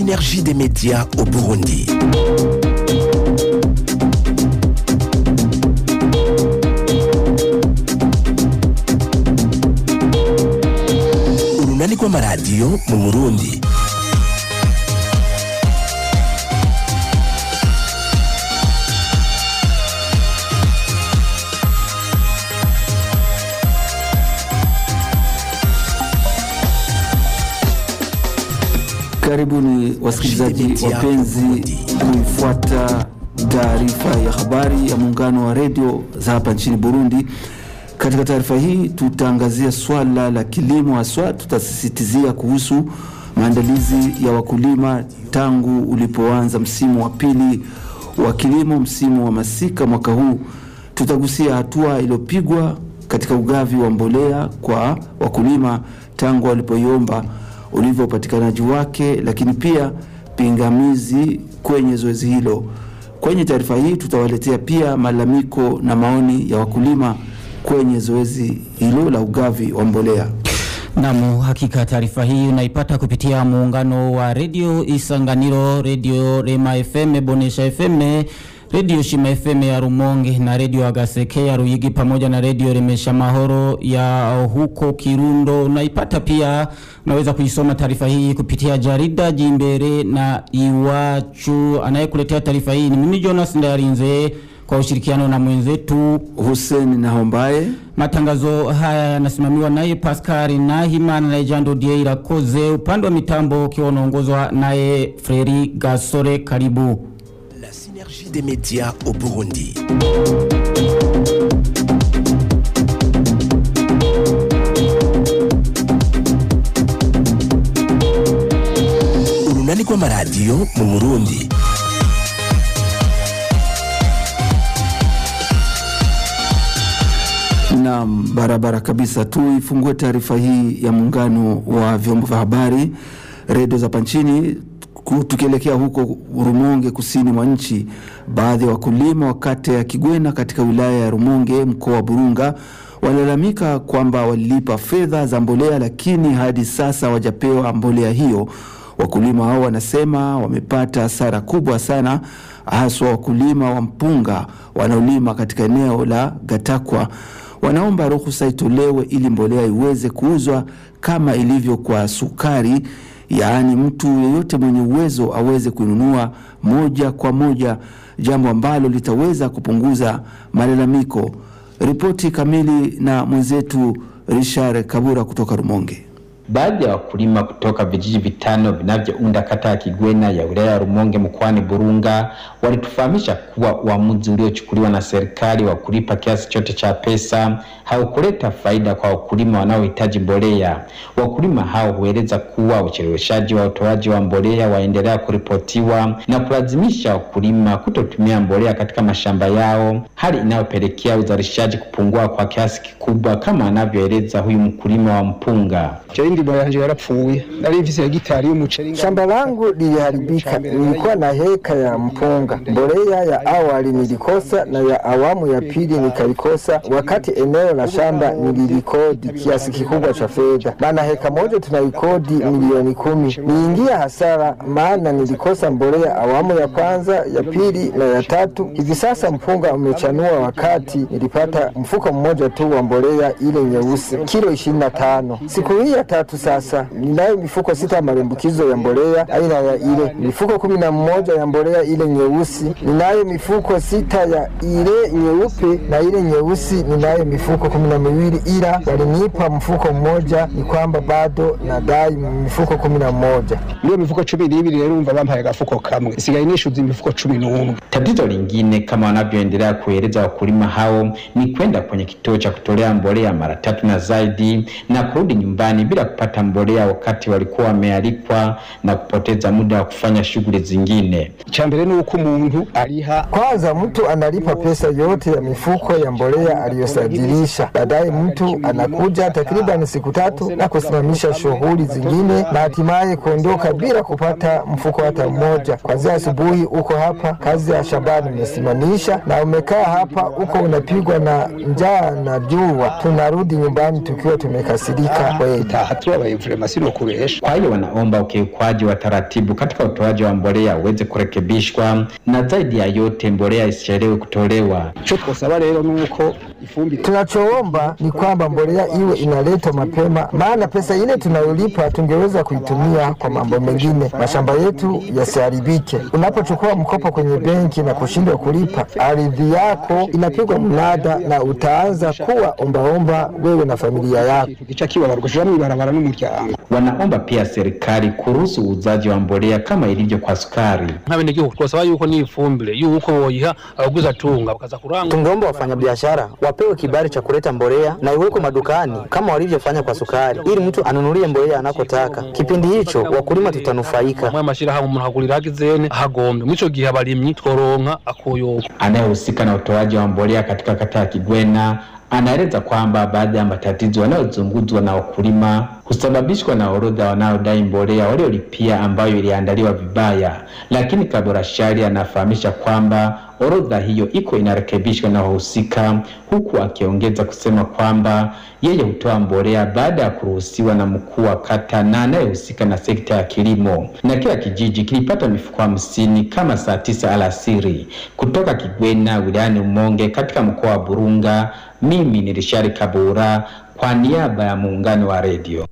synergie des médias au Burundi. urunani rw'amaradiyo mu burundi Karibuni wasikilizaji wapenzi kuifuata taarifa ya habari ya muungano wa redio za hapa nchini Burundi. Katika taarifa hii tutaangazia swala la kilimo, haswa tutasisitizia kuhusu maandalizi ya wakulima tangu ulipoanza msimu wa pili wa kilimo, msimu wa masika mwaka huu. Tutagusia hatua iliyopigwa katika ugavi wa mbolea kwa wakulima tangu walipoiomba ulivyo upatikanaji wake, lakini pia pingamizi kwenye zoezi hilo. Kwenye taarifa hii tutawaletea pia malalamiko na maoni ya wakulima kwenye zoezi hilo la ugavi wa mbolea. Naam, hakika taarifa hii unaipata kupitia muungano wa redio Isanganiro, redio Rema FM, Bonesha FM, redio Shima FM ya Rumonge na redio Agaseke ya Ruyigi pamoja na redio Remesha Mahoro ya huko Kirundo. Unaipata pia, unaweza kuisoma taarifa hii kupitia jarida Jimbere na Iwachu. Anayekuletea taarifa hii ni mimi Jonas Ndayarinze kwa ushirikiano na mwenzetu Hussein Nahombaye. Matangazo haya yanasimamiwa naye Pascal Nahimana na Jando Dieira Koze, upande wa mitambo ukiwa unaongozwa naye Freri Gasore. Karibu. La synergie des médias au Burundi. urunani rw'amaradiyo mu burundi Naam, barabara kabisa. Tuifungue taarifa hii ya muungano wa vyombo vya habari redio za hapa nchini ku- tukielekea huko Rumonge, kusini mwa nchi. Baadhi ya wakulima wa kata ya Kigwena katika wilaya ya Rumonge, mkoa wa Burunga, walalamika kwamba walilipa fedha za mbolea, lakini hadi sasa hawajapewa mbolea hiyo. Wakulima hao wanasema wamepata hasara kubwa sana, haswa wakulima wa mpunga wanaolima katika eneo la Gatakwa wanaomba ruhusa itolewe ili mbolea iweze kuuzwa kama ilivyo kwa sukari, yaani mtu yeyote mwenye uwezo aweze kuinunua moja kwa moja, jambo ambalo litaweza kupunguza malalamiko. Ripoti kamili na mwenzetu Richard Kabura kutoka Rumonge. Baadhi ya wakulima kutoka vijiji vitano vinavyounda kata ya Kigwena ya wilaya ya Rumonge mkoani Burunga walitufahamisha kuwa uamuzi uliochukuliwa na serikali wa kulipa kiasi chote cha pesa haukuleta faida kwa wakulima wanaohitaji mbolea. Wakulima hao hueleza kuwa ucheleweshaji wa utoaji wa mbolea waendelea kuripotiwa na kulazimisha wakulima kutotumia mbolea katika mashamba yao, hali inayopelekea uzalishaji kupungua kwa kiasi kikubwa, kama anavyoeleza huyu mkulima wa mpunga. Jewe ndimo yanje yarapfuye nari mfise hegitari y'umuceri Shamba langu liliharibika, nilikuwa na heka ya mpunga. Mbolea ya awali nilikosa na ya awamu ya pili nikalikosa, wakati eneo la shamba nililikodi kiasi kikubwa cha fedha, maana heka moja tunaikodi milioni kumi. Niingia hasara, maana nilikosa mbolea awamu ya kwanza, ya pili na ya tatu. Hivi sasa mpunga umechanua, wakati nilipata mfuko mmoja tu wa mbolea ile nyeusi, kilo ishirini na tano. Siku hii ya tatu sasa ninayo mifuko sita ya marembukizo ya mbolea aina ya ile, mifuko kumi na mmoja ya mbolea ile nyeusi, ninayo mifuko sita ya ile nyeupe na ile nyeusi ninayo mifuko kumi na miwili ila walinipa mfuko mmoja, ni kwamba bado nadai mifuko kumi na mmoja. niyo mifuko cumi n'ibiri rero urumva bampaye agafuko kamwe sigaye nishuza imifuko cumi n'umwe Tatizo lingine kama wanavyoendelea kueleza wakulima hao ni kwenda kwenye kituo cha kutolea mbolea mara tatu na zaidi na kurudi nyumbani bila kupata mbolea wakati walikuwa wamealikwa na kupoteza muda wa kufanya shughuli zingine. icya mbere ni uko umuntu ariha Kwanza mtu analipa pesa yote ya mifuko ya mbolea aliyosajilisha. Baadaye mtu anakuja takriban siku tatu na kusimamisha shughuli zingine na hatimaye kuondoka bila kupata mfuko hata mmoja. Kwanzia asubuhi uko hapa, kazi ya shambani umesimamisha na umekaa hapa, uko unapigwa na njaa na jua. Tunarudi nyumbani tukiwa tumekasirika kweli. taha tubabaye vrema sino kubesha Kwa hiyo wanaomba ukiukwaji wa taratibu katika utoaji wa mbolea uweze kurekebishwa, na zaidi ya yote mbolea isichelewe kutolewa. ico twosaba rero nuko ifumbire Tunachoomba ni kwamba mbolea iwe inaletwa mapema, maana pesa ile tunayolipa tungeweza kuitumia kwa mambo mengine, mashamba yetu yasiharibike. Unapochukua mkopo kwenye benki na kushindwa kulipa, ardhi yako inapigwa mnada na utaanza kuwa ombaomba wewe na familia yako. ikintu gica kibabarwa kushira mw'ibarabara n'umuryango Wanaomba pia serikali kuruhusu uuzaji wa mbolea kama ilivyo kwa sukari. nk'abenegihugu twasaba yuko n'ifumbire yuko boyiha abaguza tunga bakaza kurangura Tungeomba wafanyabiashara wapewe kibali cha kuleta mbolea na iwekwe madukani kama walivyofanya kwa sukari, ili mtu anunulie mbolea anakotaka. Kipindi hicho wakulima tutanufaika. mwe amashirahamwe umuntu agurira hagizene ahagombe mw'ico gihe abarimyi tworonka akoyoka Anayehusika na utoaji wa mbolea katika kata ya Kigwena anaeleza kwamba baadhi ya matatizo yanayozungumzwa na wakulima husababishwa na orodha wanaodai mbolea waliolipia ambayo iliandaliwa vibaya, lakini Kabora Shari anafahamisha kwamba orodha hiyo iko inarekebishwa na wahusika, huku akiongeza kusema kwamba yeye hutoa mbolea baada ya kuruhusiwa na mkuu wa kata na anayehusika na sekta ya kilimo, na kila kijiji kilipata mifuko hamsini kama saa tisa alasiri. Kutoka Kigwena wilayani Umonge katika mkoa wa Burunga, mimi ni Rishari Kabura kwa niaba ya muungano wa redio.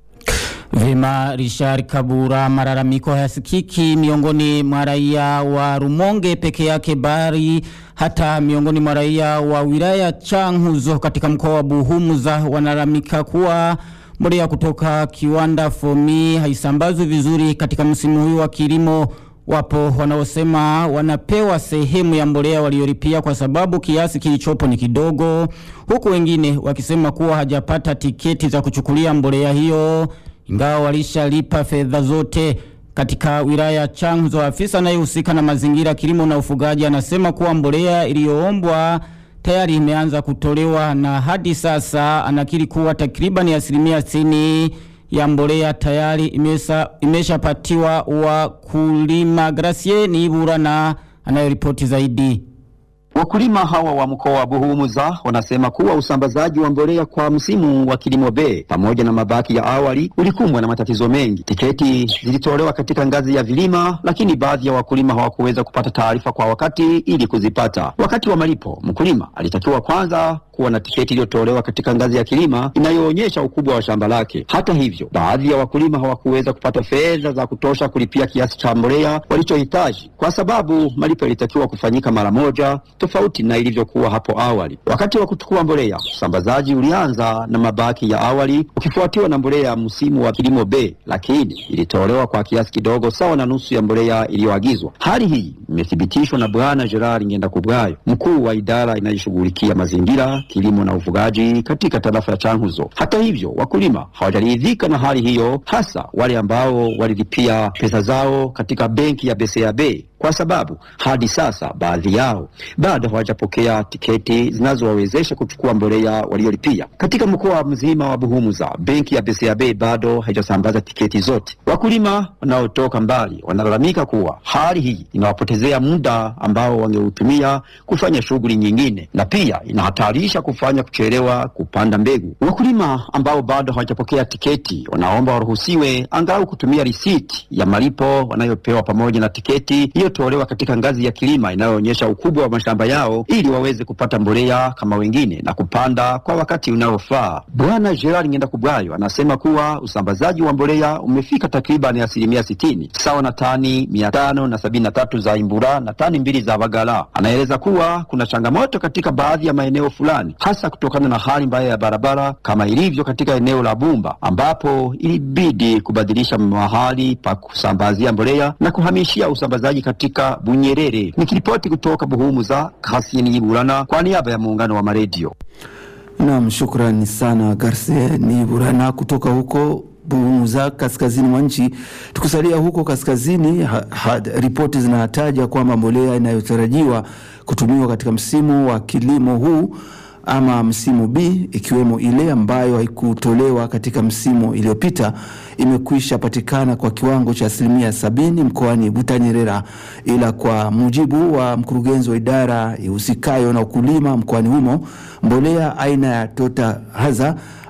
Vema Richard Kabura, malalamiko hayasikiki miongoni mwa raia wa Rumonge peke yake, bali hata miongoni mwa raia wa wilaya Changuzo katika mkoa wa Buhumuza wanalalamika kuwa mbolea kutoka kiwanda Fomi haisambazwi vizuri katika msimu huu wa kilimo. Wapo wanaosema wanapewa sehemu ya mbolea waliolipia kwa sababu kiasi kilichopo ni kidogo, huku wengine wakisema kuwa hajapata tiketi za kuchukulia mbolea hiyo ingawa walishalipa fedha zote. Katika wilaya ya Changuzo, afisa anayehusika na mazingira, kilimo na ufugaji anasema kuwa mbolea iliyoombwa tayari imeanza kutolewa na hadi sasa anakiri kuwa takriban asilimia sitini ya mbolea tayari imesa, imeshapatiwa wakulima. Gracie Niibura na anayoripoti zaidi. Wakulima hawa wa mkoa wa Buhumuza wanasema kuwa usambazaji wa mbolea kwa msimu wa kilimo B pamoja na mabaki ya awali ulikumbwa na matatizo mengi. Tiketi zilitolewa katika ngazi ya vilima, lakini baadhi ya wakulima hawakuweza kupata taarifa kwa wakati ili kuzipata. Wakati wa malipo, mkulima alitakiwa kwanza kuwa na tiketi iliyotolewa katika ngazi ya kilima inayoonyesha ukubwa wa shamba lake. Hata hivyo, baadhi ya wakulima hawakuweza kupata fedha za kutosha kulipia kiasi cha mbolea walichohitaji kwa sababu malipo yalitakiwa kufanyika mara moja, tofauti na ilivyokuwa hapo awali. Wakati wa kuchukua mbolea, usambazaji ulianza na mabaki ya awali ukifuatiwa na mbolea ya msimu wa kilimo B, lakini ilitolewa kwa kiasi kidogo sawa na nusu ya mbolea iliyoagizwa. Hali hii imethibitishwa na Bwana Gerard Ngendakubwayo, mkuu wa idara inayoshughulikia mazingira kilimo na ufugaji katika tarafa ya Changuzo. Hata hivyo, wakulima hawajaridhika na hali hiyo, hasa wale ambao walilipia pesa zao katika benki ya BCAB kwa sababu hadi sasa baadhi yao bado hawajapokea tiketi zinazowawezesha kuchukua mbolea waliolipia. Katika mkoa mzima wa Buhumuza, benki ya BCAB bado haijasambaza tiketi zote. Wakulima wanaotoka mbali wanalalamika kuwa hali hii inawapotezea muda ambao wangeutumia kufanya shughuli nyingine, na pia inahatarisha kufanya kuchelewa kupanda mbegu. Wakulima ambao bado hawajapokea tiketi wanaomba waruhusiwe angalau kutumia risiti ya malipo wanayopewa pamoja na tiketi iliyotolewa katika ngazi ya kilima inayoonyesha ukubwa wa mashamba yao ili waweze kupata mbolea kama wengine na kupanda kwa wakati unaofaa. Bwana Gerard Ngendakubwayo anasema kuwa usambazaji wa mbolea umefika takriban asilimia sitini sawa na tani mia tano na sabini na tatu za imbura na tani mbili za bagala. Anaeleza kuwa kuna changamoto katika baadhi ya maeneo fulani, hasa kutokana na hali mbaya ya barabara kama ilivyo katika eneo la Bumba ambapo ilibidi kubadilisha mahali pa kusambazia mbolea na kuhamishia usambazaji katika Bunyerere. Nikiripoti kutoka Buhumuza, Kasini Iburana kwa niaba ya muungano wa maredio. Naam, shukrani sana Garcia ni Burana kutoka huko Buhumuza, kaskazini mwa nchi. Tukisalia huko kaskazini, ha, ha, ripoti zinataja kwamba mbolea inayotarajiwa kutumiwa katika msimu wa kilimo huu ama msimu B ikiwemo ile ambayo haikutolewa katika msimu iliyopita imekwisha patikana kwa kiwango cha asilimia sabini mkoani Butanyerera, ila kwa mujibu wa mkurugenzi wa idara ihusikayo na ukulima mkoani humo, mbolea aina ya Tota Haza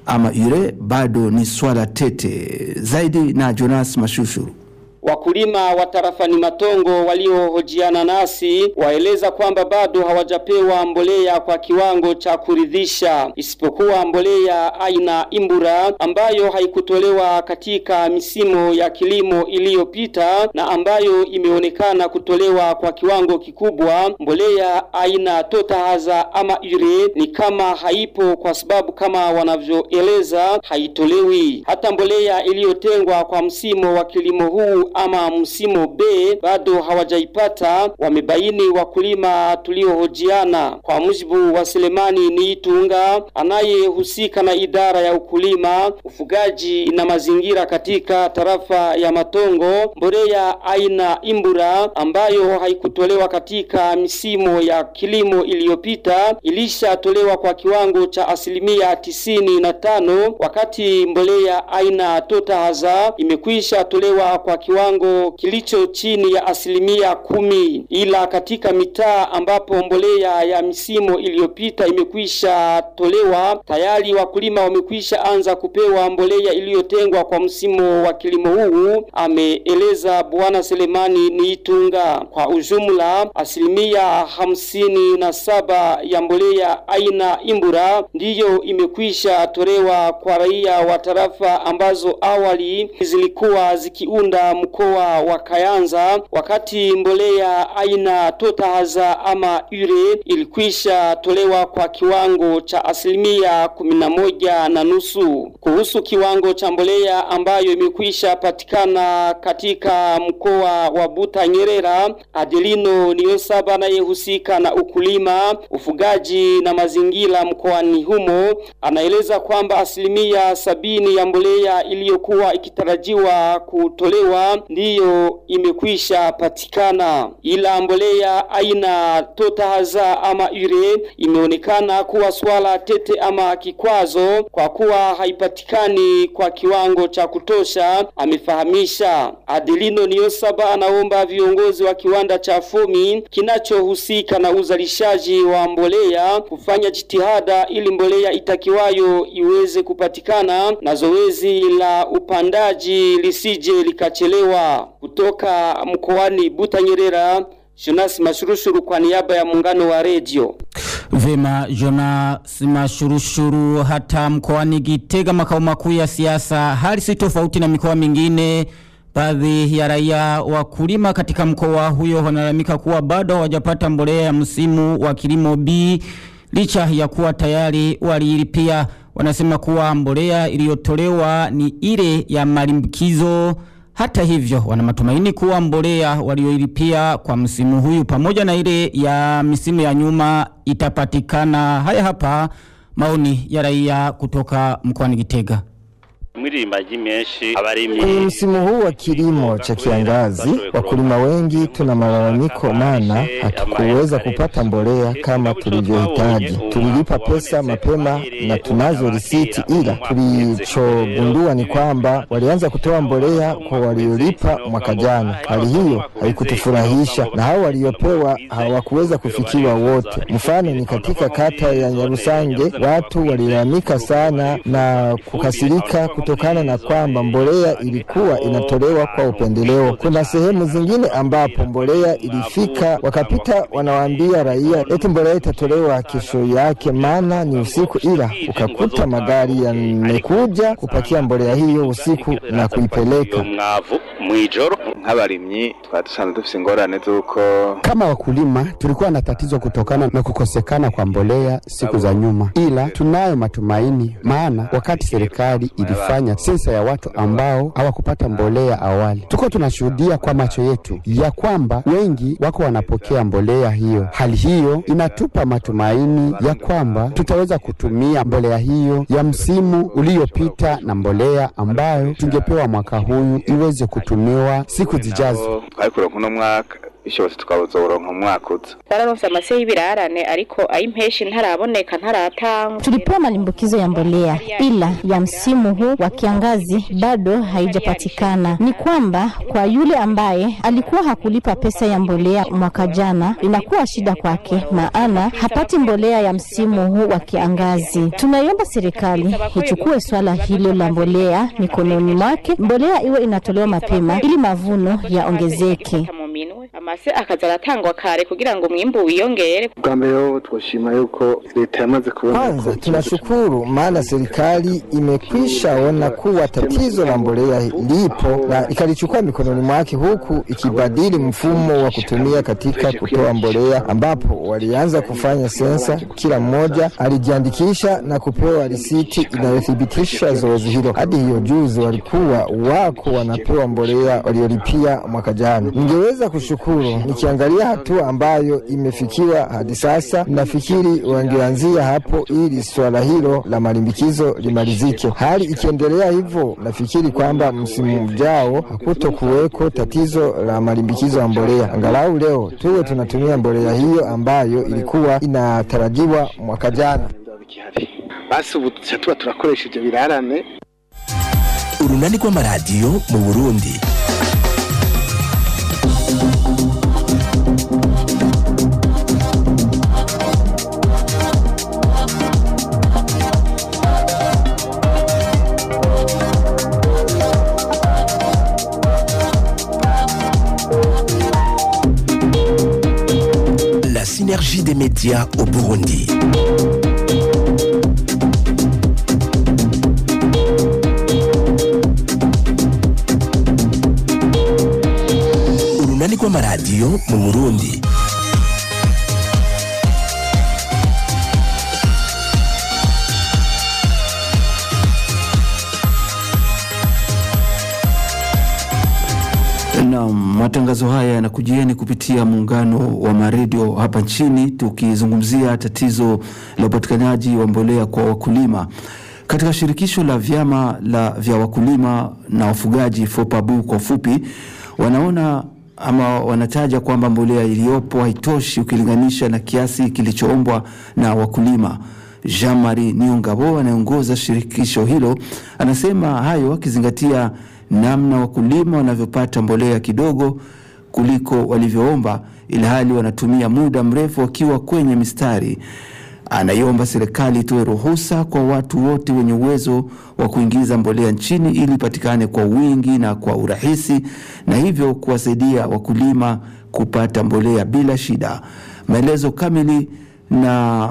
ama ure bado ni swala tete zaidi. Na Jonas Mashushuru. Wakulima wa tarafani Matongo waliohojiana nasi waeleza kwamba bado hawajapewa mbolea kwa kiwango cha kuridhisha, isipokuwa mbolea aina Imbura ambayo haikutolewa katika misimu ya kilimo iliyopita na ambayo imeonekana kutolewa kwa kiwango kikubwa. Mbolea aina Totahaza ama Ure ni kama haipo, kwa sababu kama wanavyoeleza haitolewi. Hata mbolea iliyotengwa kwa msimu wa kilimo huu ama msimu B bado hawajaipata, wamebaini wakulima tuliohojiana. Kwa mujibu wa Selemani Niitunga anayehusika na idara ya ukulima, ufugaji na mazingira katika tarafa ya Matongo, mbolea aina Imbura ambayo haikutolewa katika misimu ya kilimo iliyopita ilishatolewa kwa kiwango cha asilimia tisini na tano wakati mbolea aina Totahaza imekwisha tolewa kwa kiwango kilicho chini ya asilimia kumi, ila katika mitaa ambapo mbolea ya misimu iliyopita imekwisha tolewa tayari wakulima wamekwisha anza kupewa mbolea iliyotengwa kwa msimu wa kilimo huu, ameeleza Bwana Selemani Niitunga. Kwa ujumla asilimia hamsini na saba ya mbolea aina Imbura ndiyo imekwisha tolewa kwa raia wa tarafa ambazo awali zilikuwa zikiunda mkoa wa Kayanza, wakati mbolea aina Totahaza ama Ure ilikwisha tolewa kwa kiwango cha asilimia kumi na moja na nusu. Kuhusu kiwango cha mbolea ambayo imekwisha patikana katika mkoa wa Butanyerera, Adelino Niyosaba anayehusika na ukulima, ufugaji na mazingira mkoani humo anaeleza kwamba asilimia sabini ya mbolea iliyokuwa ikitarajiwa kutolewa ndiyo imekwisha patikana, ila mbolea aina Totahaza ama Ure imeonekana kuwa swala tete ama kikwazo kwa kuwa haipatikani kwa kiwango cha kutosha, amefahamisha. Adelino Niyosaba anaomba viongozi wa kiwanda cha Fumi kinachohusika na uzalishaji wa mbolea kufanya jitihada ili mbolea itakiwayo iweze kupatikana na zoezi la upandaji lisije likachelewa. Kutoka mkoani Butanyerera, Jonas Mashurushuru kwa niaba ya muungano wa redio. Vema Jonas Mashurushuru. Hata mkoani Gitega, makao makuu ya siasa, hali si tofauti na mikoa mingine. Baadhi ya raia wakulima katika mkoa huyo wanalalamika kuwa bado hawajapata mbolea ya msimu wa kilimo B licha ya kuwa tayari waliilipia. Wanasema kuwa mbolea iliyotolewa ni ile ya malimbikizo. Hata hivyo, wana matumaini kuwa mbolea walioilipia kwa msimu huyu pamoja na ile ya misimu ya nyuma itapatikana. Haya hapa maoni ya raia kutoka mkoani Gitega. Kwenye msimu huu wa kilimo cha kiangazi, wakulima wengi tuna malalamiko, maana hatukuweza kupata mbolea kama tulivyohitaji. Tulilipa pesa mapema na tunazo risiti, ila tulichogundua ni kwamba walianza kutoa mbolea kwa waliolipa mwaka jana. Hali hiyo haikutufurahisha, na hao waliopewa hawakuweza kufikiwa wote. Mfano ni katika kata ya Nyarusange, watu walilalamika sana na kukasirika kutokana na kwamba mbolea ilikuwa inatolewa kwa upendeleo. Kuna sehemu zingine ambapo mbolea ilifika, wakapita wanawaambia raia eti mbolea itatolewa kesho yake, maana ni usiku, ila ukakuta magari yamekuja kupakia mbolea hiyo usiku na kuipeleka mwijoro nk'abarimyi twari dusanzwe dufise ingorane z'uko kama wakulima tulikuwa na tatizo kutokana na kukosekana kwa mbolea siku za nyuma, ila tunayo matumaini, maana wakati serikali ilifanya sensa ya watu ambao hawakupata mbolea awali, tuko tunashuhudia kwa macho yetu ya kwamba wengi wako wanapokea mbolea hiyo. Hali hiyo inatupa matumaini ya kwamba tutaweza kutumia mbolea hiyo ya msimu uliopita na mbolea ambayo tungepewa mwaka huyu iweze kutumiwa siku zijazo. twari kuronka uno mwaka bishobotse tukazoronka mu mwaka uza twararonse amase y'ibirarane ariko ay'impeshi ntaraboneka ntaratangwa. Tulipewa malimbukizo ya mbolea ila ya msimu huu wa kiangazi bado haijapatikana. Ni kwamba kwa yule ambaye alikuwa hakulipa pesa ya mbolea mwaka jana, inakuwa shida kwake, maana hapati mbolea ya msimu huu wa kiangazi. Tunaiomba serikali ichukue swala hilo la mbolea mikononi mwake, mbolea iwe inatolewa mapema ili mavuno yaongezeke. mu minwe amase akaza aratangwa kare kugira ngo umwimbu wiyongere. bwa mbere ho twoshima yuko leta yamaze kubona Kwanza tunashukuru maana serikali imekwisha ona kuwa tatizo la mbolea lipo na ikalichukua mikononi mwake, huku ikibadili mfumo wa kutumia katika kutoa mbolea, ambapo walianza kufanya sensa. Kila mmoja alijiandikisha na kupewa risiti inayothibitisha zoezi hilo. Hadi hiyo juzi walikuwa wako wanapewa mbolea waliolipia mwaka jana. Ningeweza kushukuru nikiangalia hatua ambayo imefikiwa hadi sasa, nafikiri wangeanzia hapo ili swala hilo la malimbikizo limalizike. Hali ikiendelea hivyo, nafikiri kwamba msimu ujao hakuto kuweko tatizo la malimbikizo ya mbolea. Angalau leo tuwe tunatumia mbolea hiyo ambayo ilikuwa inatarajiwa mwaka jana. basi ubu tuca tuba turakoresha ivyo birarane urunani rw'amaradiyo mu burundi La synergie des médias au Burundi. Urunani rw'amaradiyo mu Burundi. Na matangazo haya yanakujieni kupitia muungano wa maredio hapa nchini, tukizungumzia tatizo la upatikanaji wa mbolea kwa wakulima katika shirikisho la vyama la vya wakulima na wafugaji FOPABU kwa ufupi, wanaona ama wanataja kwamba mbolea iliyopo haitoshi ukilinganisha na kiasi kilichoombwa na wakulima. Jean Marie Niongabo anayeongoza shirikisho hilo anasema hayo akizingatia namna wakulima wanavyopata mbolea kidogo kuliko walivyoomba, ilhali wanatumia muda mrefu wakiwa kwenye mistari. Anaiomba serikali itoe ruhusa kwa watu wote wenye uwezo wa kuingiza mbolea nchini ili ipatikane kwa wingi na kwa urahisi, na hivyo kuwasaidia wakulima kupata mbolea bila shida. Maelezo kamili na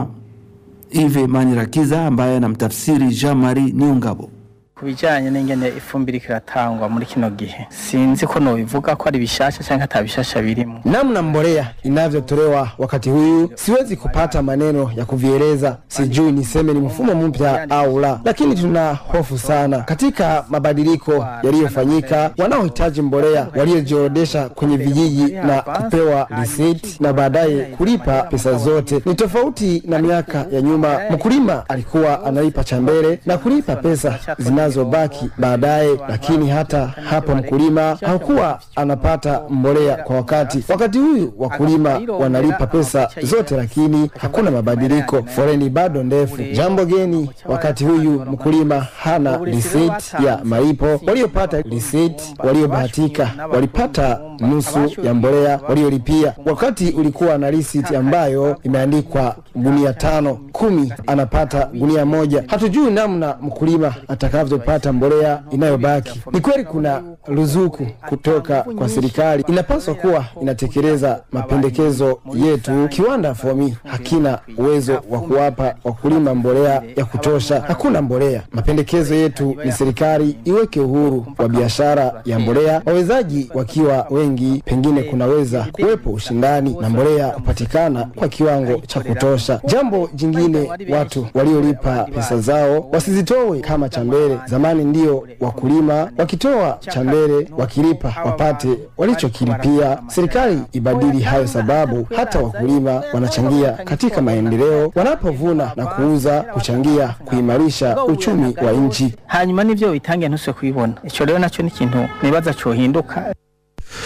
Ive Manirakiza ambaye anamtafsiri Jean Marie Niungabo. ku bijyanye n'ingene ifumbire ikiratangwa muri kino gihe sinzi ko nobivuga ko ari bishasha cyangwa ata bishasha birimo namna mbolea inavyotolewa wakati huyu siwezi kupata maneno ya kuvieleza sijui niseme ni mfumo mpya au la lakini tuna hofu sana katika mabadiliko yaliyofanyika wanaohitaji mbolea waliojiorodesha kwenye vijiji na kupewa risiti na baadaye kulipa pesa zote ni tofauti na miaka ya nyuma mkulima alikuwa analipa cha mbele na kulipa pesa zinazobaki baadaye lakini hata hapo mkulima hakuwa anapata mbolea kwa wakati wakati huyu wakulima wanalipa pesa zote lakini hakuna mabadiliko foreni bado ndefu jambo geni wakati huyu mkulima hana risiti ya malipo waliopata risiti waliobahatika walipata nusu ya mbolea waliolipia wakati ulikuwa na risiti ambayo imeandikwa gunia tano kumi anapata gunia moja hatujui namna mkulima atakavyopata mbolea inayobaki ni kweli kuna ruzuku kutoka kwa serikali inapaswa kuwa inatekeleza mapendekezo yetu kiwanda fomi hakina uwezo wa kuwapa wakulima mbolea ya kutosha hakuna mbolea mapendekezo yetu ni serikali iweke uhuru wa biashara ya mbolea wawezaji wakiwa wengi pengine kunaweza kuwepo ushindani na mbolea kupatikana kwa kiwango cha kutosha jambo jingine watu waliolipa pesa zao wasizitowe kama cha mbele zamani ndio wakulima wakitoa cha mbele wakilipa wapate walichokilipia serikali ibadili hayo sababu hata wakulima wanachangia katika maendeleo wanapovuna na kuuza kuchangia kuimarisha uchumi wa nchi hanyuma n'ivyo bitangiye ntuse kubibona ico rero naco ni ikintu nibaza cohinduka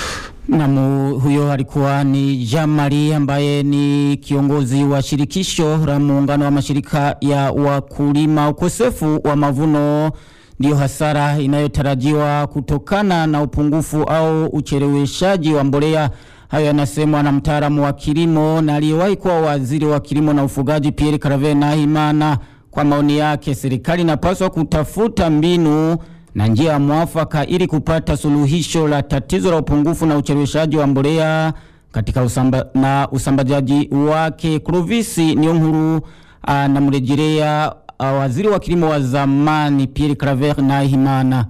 Namu huyo alikuwa ni Jamari ambaye ni kiongozi wa shirikisho la muungano wa mashirika ya wakulima. Ukosefu wa mavuno ndiyo hasara inayotarajiwa kutokana na upungufu au ucheleweshaji wa mbolea. Hayo yanasemwa na mtaalamu wa kilimo na aliyewahi kuwa waziri wa kilimo na ufugaji Pierre Claver Nahimana. Kwa maoni yake, serikali inapaswa kutafuta mbinu na njia ya mwafaka ili kupata suluhisho la tatizo la upungufu na ucheleweshaji wa mbolea katika usamba, na usambazaji wake. Clovis Niyonkuru anamrejelea waziri wa kilimo wa zamani Pierre Claver Nahimana.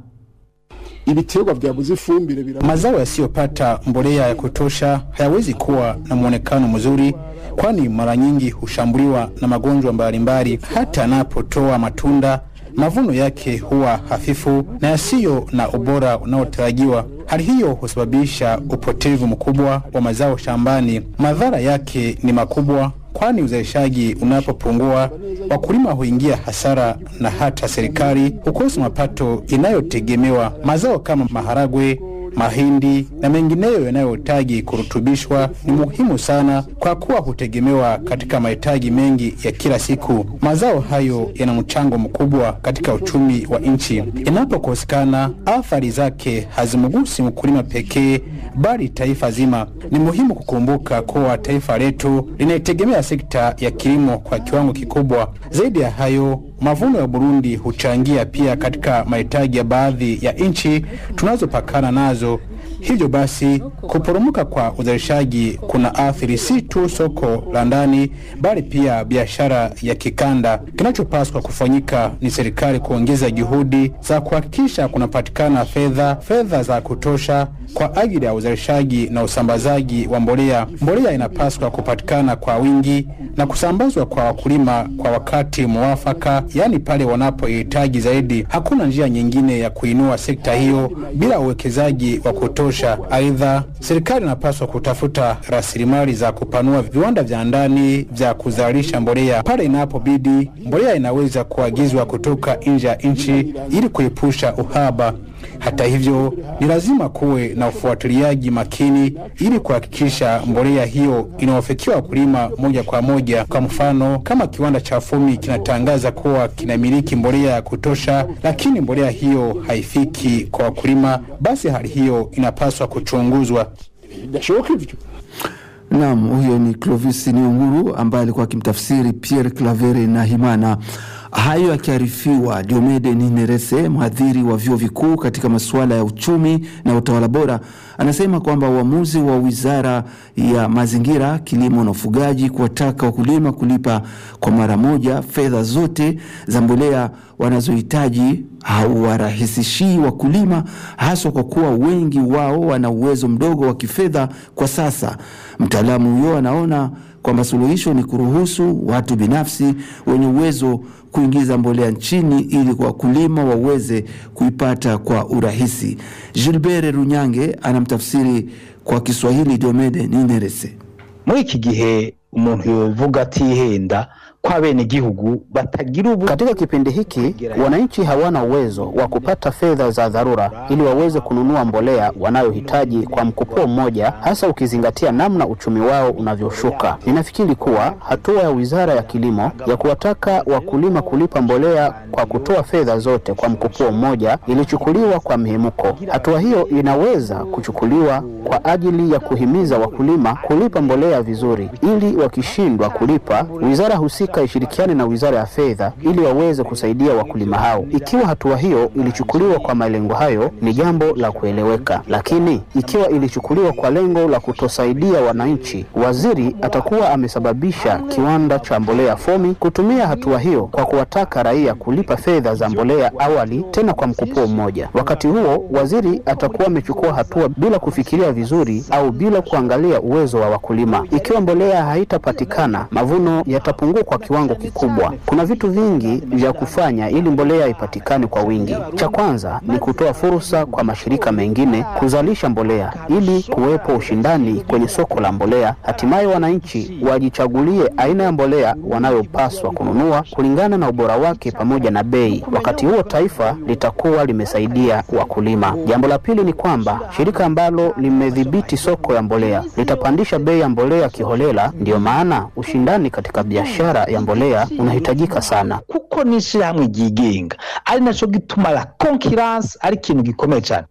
ibiterwa vyabuze ifumbire bira Mazao yasiyopata mbolea ya kutosha hayawezi kuwa na mwonekano mzuri, kwani mara nyingi hushambuliwa na magonjwa mbalimbali. Hata anapotoa matunda, mavuno yake huwa hafifu na yasiyo na ubora unaotarajiwa. Hali hiyo husababisha upotevu mkubwa wa mazao shambani. Madhara yake ni makubwa, kwani uzalishaji unapopungua, wakulima huingia hasara na hata serikali hukosa mapato inayotegemewa. Mazao kama maharagwe, mahindi na mengineyo yanayohitaji kurutubishwa ni muhimu sana kwa kuwa hutegemewa katika mahitaji mengi ya kila siku. Mazao hayo yana mchango mkubwa katika uchumi wa nchi. Inapokosekana, athari zake hazimgusi mkulima pekee, bali taifa zima. Ni muhimu kukumbuka kuwa taifa letu linaitegemea sekta ya kilimo kwa kiwango kikubwa. Zaidi ya hayo, mavuno ya Burundi huchangia pia katika mahitaji ya baadhi ya nchi tunazopakana nazo. Hivyo basi, kuporomoka kwa uzalishaji kuna athiri si tu soko la ndani, bali pia biashara ya kikanda. Kinachopaswa kufanyika ni serikali kuongeza juhudi za kuhakikisha kunapatikana fedha fedha za kutosha kwa ajili ya uzalishaji na usambazaji wa mbolea. Mbolea inapaswa kupatikana kwa wingi na kusambazwa kwa wakulima kwa wakati mwafaka, yaani pale wanapohitaji zaidi. Hakuna njia nyingine ya kuinua sekta hiyo bila uwekezaji wa kutosha. Aidha, serikali inapaswa kutafuta rasilimali za kupanua viwanda vya ndani vya kuzalisha mbolea. Pale inapobidi, mbolea inaweza kuagizwa kutoka nje ya nchi ili kuepusha uhaba. Hata hivyo, ni lazima kuwe na ufuatiliaji makini ili kuhakikisha mbolea hiyo inawafikia wakulima moja kwa moja. Kwa mfano, kama kiwanda cha Fumi kinatangaza kuwa kinamiliki mbolea ya kutosha, lakini mbolea hiyo haifiki kwa wakulima, basi hali hiyo inapaswa kuchunguzwa. bidashoboka ivyo Naam, huyo ni Clovis Niunguru ambaye alikuwa akimtafsiri Pierre Clavere na Himana. Hayo akiarifiwa, Diomede Ninerese, mhadhiri wa vyuo vikuu katika masuala ya uchumi na utawala bora, anasema kwamba uamuzi wa Wizara ya Mazingira, Kilimo na Ufugaji kuwataka wakulima kulipa kwa mara moja fedha zote za mbolea wanazohitaji hauwarahisishii wakulima, haswa kwa kuwa wengi wao wana uwezo mdogo wa kifedha kwa sasa. Mtaalamu huyo anaona kwamba suluhisho ni kuruhusu watu binafsi wenye uwezo kuingiza mbolea nchini ili kwa wakulima waweze kuipata kwa urahisi. Gilbert Runyange anamtafsiri kwa Kiswahili Diomede Ninerese. muri iki gihe umuntu yovuga atihenda ko abenegihugu batagira ubu Katika kipindi hiki wananchi hawana uwezo wa kupata fedha za dharura ili waweze kununua mbolea wanayohitaji kwa mkupuo mmoja, hasa ukizingatia namna uchumi wao unavyoshuka. Ninafikiri kuwa hatua ya Wizara ya Kilimo ya kuwataka wakulima kulipa mbolea kwa kutoa fedha zote kwa mkupuo mmoja ilichukuliwa kwa mhemuko. Hatua hiyo inaweza kuchukuliwa kwa ajili ya kuhimiza wakulima kulipa mbolea vizuri, ili wakishindwa kulipa, wizara husika ishirikiane na Wizara ya Fedha ili waweze kusaidia wakulima hao. Ikiwa hatua hiyo ilichukuliwa kwa malengo hayo, ni jambo la kueleweka, lakini ikiwa ilichukuliwa kwa lengo la kutosaidia wananchi, waziri atakuwa amesababisha kiwanda cha mbolea Fomi kutumia hatua hiyo kwa kuwataka raia kulipa fedha za mbolea awali, tena kwa mkupuo mmoja. Wakati huo waziri atakuwa amechukua hatua bila kufikiria vizuri au bila kuangalia uwezo wa wakulima. Ikiwa mbolea haitapatikana, mavuno yatapungua kwa kiwango kikubwa. Kuna vitu vingi vya kufanya ili mbolea ipatikane kwa wingi. Cha kwanza ni kutoa fursa kwa mashirika mengine kuzalisha mbolea ili kuwepo ushindani kwenye soko la mbolea. Hatimaye wananchi wajichagulie aina ya mbolea wanayopaswa kununua kulingana na ubora wake pamoja na bei. Wakati huo taifa litakuwa limesaidia wakulima. Jambo la pili ni kwamba shirika ambalo limedhibiti soko ya mbolea litapandisha bei ya mbolea kiholela. Ndiyo maana ushindani katika biashara ya mbolea unahitajika sana. kuko n'ishyirahamwe ryigenga ari naco gituma la concurrence ari ikintu gikomeye cyane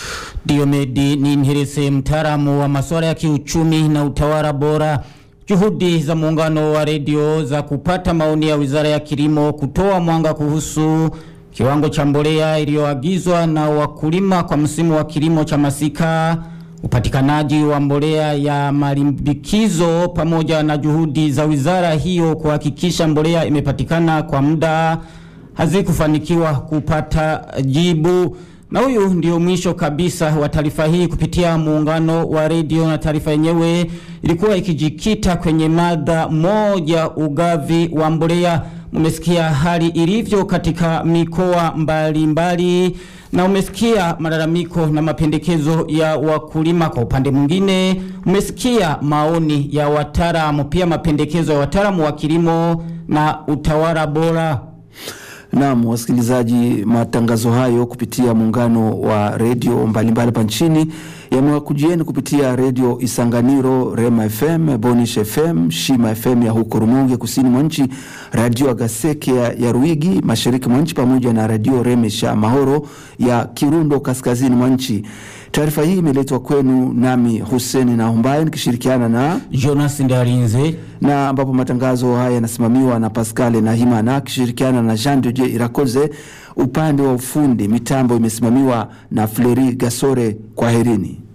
Diomedi ni Nherese, mtaalamu wa masuala ya kiuchumi na utawala bora. Juhudi za muungano wa redio za kupata maoni ya Wizara ya Kilimo kutoa mwanga kuhusu kiwango cha mbolea iliyoagizwa na wakulima kwa msimu wa kilimo cha masika, upatikanaji wa mbolea ya malimbikizo, pamoja na juhudi za wizara hiyo kuhakikisha mbolea imepatikana kwa muda hazikufanikiwa kupata jibu. Na huyu ndio mwisho kabisa wa taarifa hii kupitia muungano wa redio, na taarifa yenyewe ilikuwa ikijikita kwenye mada moja, ugavi wa mbolea. Mmesikia hali ilivyo katika mikoa mbalimbali na umesikia malalamiko na mapendekezo ya wakulima. Kwa upande mwingine, umesikia maoni ya wataalamu, pia mapendekezo ya wataalamu wa kilimo na utawala bora. Naam, wasikilizaji, matangazo hayo kupitia muungano wa redio mbalimbali hapa nchini yamewakujieni kupitia redio Isanganiro, Rema FM, Bonish FM, Shima FM ya huko Rumonge kusini mwa nchi, radio Agaseke ya, ya Ruigi mashariki mwa nchi, pamoja na radio Remesha Mahoro ya Kirundo kaskazini mwa nchi. Taarifa hii imeletwa kwenu nami Hussein na Humbaye nikishirikiana na Jonas Ndarinze, na ambapo matangazo haya yanasimamiwa na Pascal na Himana akishirikiana na Jean de Dieu Irakoze. Upande wa ufundi mitambo imesimamiwa na Fleri Gasore. Kwaherini.